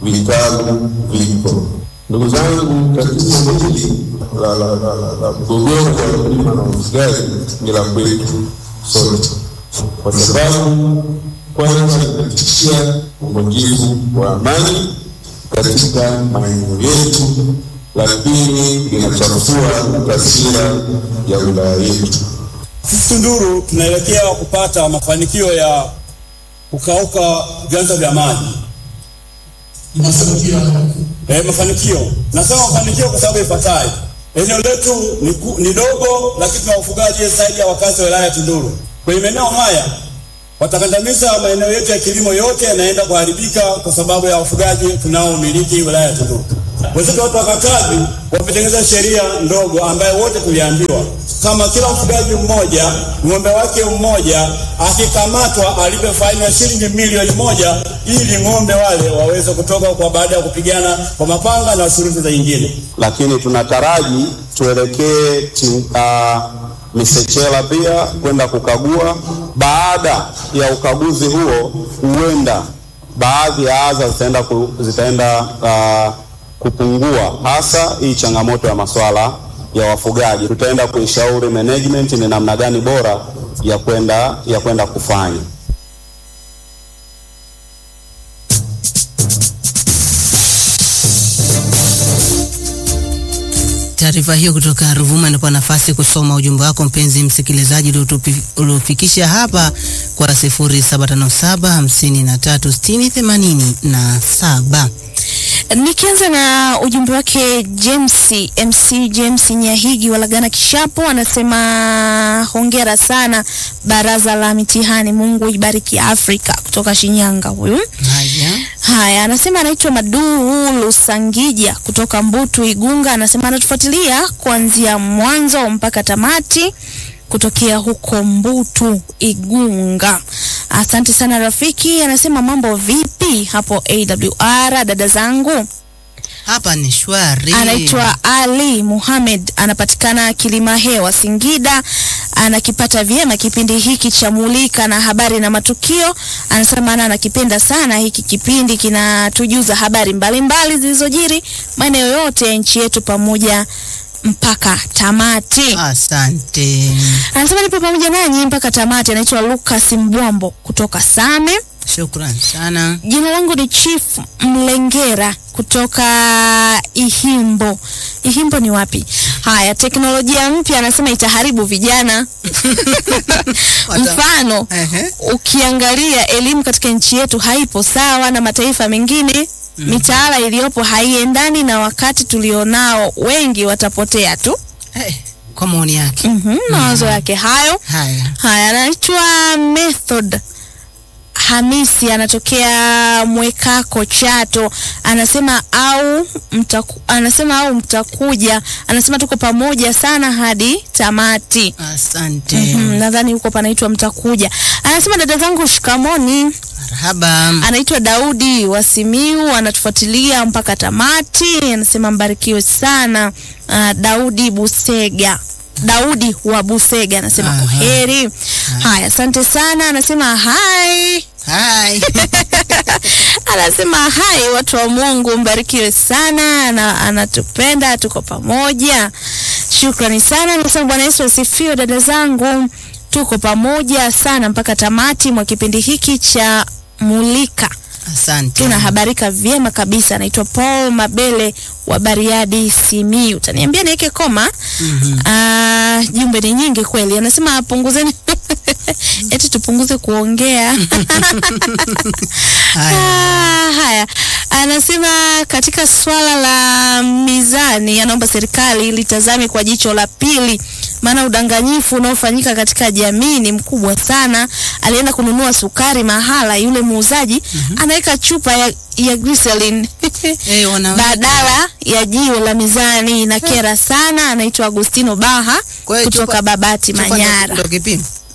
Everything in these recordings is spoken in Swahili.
vitalu vipo. Ndugu zangu, tatizo hili la la la la la mgogoro wa ukulima na ufugaji ni la kwetu sote, kwa sababu kwanza inatishia uvunjifu wa amani katika maeneo yetu, lakini inachafua taswira ya wilaya yetu. Sisi Tunduru tunaelekea kupata mafanikio ya kukauka vyanzo vya maji. Eh, mafanikio. Nasema mafanikio kwa sababu ifuatayo. Eneo letu ni, ku, ni dogo lakini tuna ufugaji zaidi ya wakazi wa wilaya ya Tunduru. Kwenye maeneo haya watakandamiza maeneo yetu ya kilimo yote yanaenda kuharibika kwa sababu ya ufugaji tunaomiliki wilaya ya Tunduru. Wenzetu watu wa Katavi wametengeneza sheria ndogo ambayo wote tuliambiwa kama kila mfugaji mmoja ng'ombe wake mmoja akikamatwa alipe faini ya shilingi milioni moja ili ng'ombe wale waweze kutoka kwa baada ya kupigana kwa mapanga na shuruti za nyingine. lakini tunataraji tuelekee uh, Misechela pia kwenda kukagua. Baada ya ukaguzi huo, huenda baadhi ya adha zitaenda, ku, zitaenda uh, kupungua, hasa hii changamoto ya masuala ya wafugaji. Tutaenda kuishauri management ni namna gani bora ya kwenda ya kwenda kufanya. Taarifa hiyo kutoka Ruvuma inakuwa nafasi kusoma ujumbe wako mpenzi msikilizaji uliotupi- uliofikisha hapa kwa 0757 53 60 87. Nikianza na ujumbe wake James MC James Nyahigi Walagana Kishapo, anasema hongera sana baraza la mitihani, Mungu ibariki Afrika, kutoka Shinyanga huyu. Haya. Haya, anasema anaitwa Maduu Lusangija kutoka Mbutu Igunga, anasema anatufuatilia kuanzia mwanzo mpaka tamati kutokea huko Mbutu Igunga. Asante sana rafiki. Anasema mambo vipi hapo AWR, dada zangu? Hapa ni shwari. Anaitwa Ali Muhamed, anapatikana Kilima Hewa, Singida. Anakipata vyema kipindi hiki cha Mulika na habari na matukio. Anasema ana anakipenda sana hiki kipindi, kinatujuza habari mbalimbali zilizojiri maeneo yote ya nchi yetu pamoja mpaka tamati. Asante. Anasema nipo pamoja nanyi mpaka tamati. Anaitwa Lucas Mbwambo kutoka Same. Shukran sana. Jina langu ni Chief Mlengera kutoka Ihimbo. Ihimbo ni wapi? Haya, teknolojia mpya anasema itaharibu vijana. Mfano, Ehe. ukiangalia elimu katika nchi yetu haipo sawa na mataifa mengine. Mitaala iliyopo haiendani na wakati tulionao, wengi watapotea tu. Eh, kwa maoni yake. Mhm, mawazo yake hayo. Haya. Haya, anaitwa Method Hamisi, anatokea Mwekako Chato. Anasema au mtaku, anasema au mtakuja, anasema tuko pamoja sana hadi tamati. Asante. Mhm, nadhani huko panaitwa mtakuja. Anasema dada zangu shikamoni. Marhaba. Anaitwa Daudi wa Simiu, anatufuatilia mpaka tamati. Anasema mbarikiwe sana. Uh, Daudi Busega. Daudi wa Busega anasema Aha. kwaheri. Haya, asante sana. Anasema hai. Hai. Anasema hai, watu wa Mungu mbarikiwe sana. Ana, anatupenda, tuko pamoja. Shukrani sana. Anasema Bwana Yesu asifiwe, dada zangu, tuko pamoja sana mpaka tamati mwa kipindi hiki cha Mulika Asante. tunahabarika vyema kabisa. Anaitwa Paul Mabele wa Bariadi, Simiyu. Utaniambia niweke koma. Ah, jumbe ni nyingi kweli. Anasema punguzeni eti tupunguze kuongea. Haya. Ah, haya, anasema katika swala la mizani, anaomba serikali litazame kwa jicho la pili, maana udanganyifu unaofanyika katika jamii ni mkubwa sana. Alienda kununua sukari mahala, yule muuzaji anaweka chupa ya, ya glycerin Eh, wana badala ya jiwe la mizani. Inakera sana. Anaitwa Agustino Baha Kwa hiyo kutoka chupa- Babati, chupa ndo- Manyara. ndo kipimo.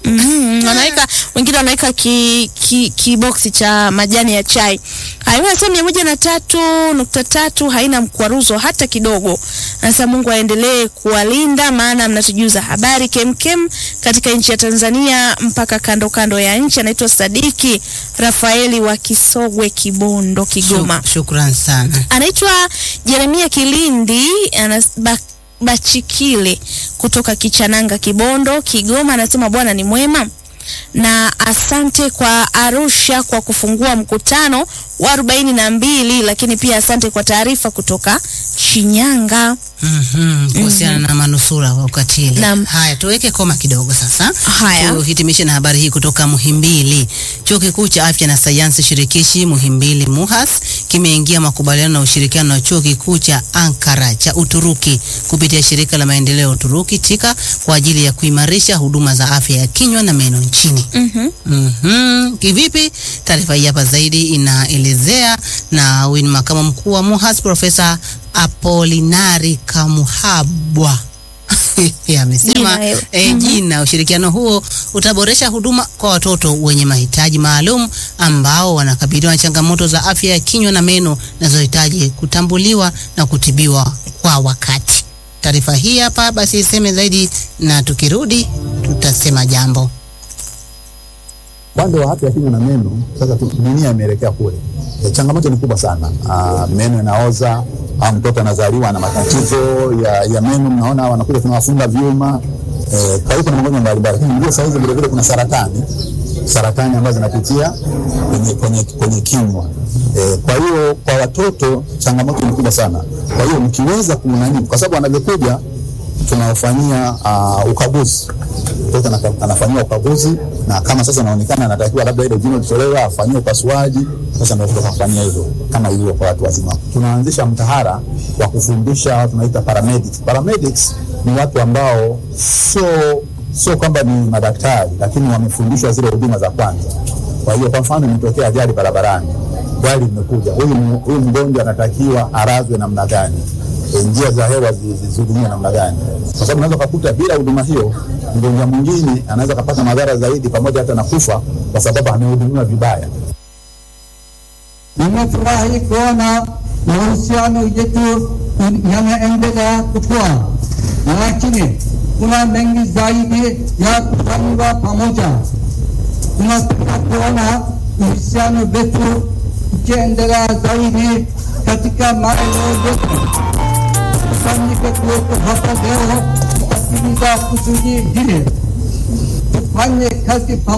Mm, wanaweka wengine wanaweka ki, ki, kiboksi cha majani ya chai. Haiwa sasa mia moja na tatu nukta tatu haina mkwaruzo hata kidogo. Sasa Mungu aendelee kuwalinda, maana mnatujuza habari kemkem katika nchi ya Tanzania mpaka kando kando ya nchi. Anaitwa Sadiki Rafaeli wa Kisogwe, Kibondo, Kigoma. Shuk- Shukran sana. Anaitwa Jeremia Kilindi anas, ba, Bachikile kutoka Kichananga, Kibondo, Kigoma. Anasema Bwana ni mwema na asante kwa Arusha kwa kufungua mkutano wa arobaini na mbili, lakini pia asante kwa taarifa kutoka Shinyanga. Mhm, kuhusiana na manusura wa ukatili. Naam. Haya, tuweke koma kidogo sasa. Haya. Tuhitimishe na habari hii kutoka Muhimbili. Chuo Kikuu cha Afya na Sayansi Shirikishi Muhimbili MUHAS kimeingia makubaliano na ushirikiano na Chuo Kikuu cha Ankara cha Uturuki kupitia shirika la maendeleo ya Uturuki TIKA kwa ajili ya kuimarisha huduma za afya ya kinywa na meno nchini. Mhm. Mhm. Kivipi? Taarifa hii hapa zaidi inaelezea na huyu ni makamu mkuu wa MUHAS Profesa Apolinari Kamuhabwa. Yeye amesema Jina hilo. eh, jina. Ushirikiano huo utaboresha huduma kwa watoto wenye mahitaji maalum ambao wanakabiliwa na changamoto za afya ya kinywa na meno zinazohitaji kutambuliwa na kutibiwa kwa wakati. Taarifa hii hapa basi iseme zaidi, na tukirudi tutasema jambo. upande wa afya ya kinywa na meno sasa tu- dunia imeelekea kule. E, changamoto ni kubwa sana. Aa, meno yanaoza au mtoto anazaliwa na matatizo ya, ya meno, mnaona wanakuja tunawafunga vyuma. E, kwa hiyo kuna magonjwa mbalimbali, lakini ndio saa hizi vilevile kuna saratani saratani ambazo zinapitia kwenye, kwenye, kwenye kinywa. E, kwa hiyo kwa watoto changamoto ni kubwa sana. Kwa hiyo mkiweza kunani, kwa sababu wanavyokuja tunawafanyia uh, ukaguzi mtoto anaka- anafanyiwa ukaguzi na kama sasa inaonekana anatakiwa labda ile jino litolewe afanyiwe upasuaji, sasa ndio tutafanyia hivyo kama ilivyo kwa watu wazima. Tunaanzisha mtahala wa kufundisha watu tunaita paramedics. Paramedics ni watu ambao sio sio kwamba ni madaktari, lakini wamefundishwa zile huduma za kwanza. Kwa hiyo kwa mfano imetokea ajali barabarani, gari limekuja, huyu mu- huyu mgonjwa anatakiwa arazwe namna gani? E, njia za hewa zi- zi- zihudumiwe namna gani? Kwa sababu unaweza kukuta bila huduma hiyo mgonjwa mwingine anaweza kapata madhara zaidi, pamoja hata na kufa, kwa sababu amehudumiwa vibaya. Nimefurahi kuona mahusiano yetu yanaendelea kukua, lakini kuna mengi zaidi ya kufanywa pamoja. Tunataka kuona uhusiano wetu ukiendelea zaidi katika maeneo yetu. Kufanyika kuwepo hapa leo kuatimiza kusudi hili, tufanye kazi pamoja.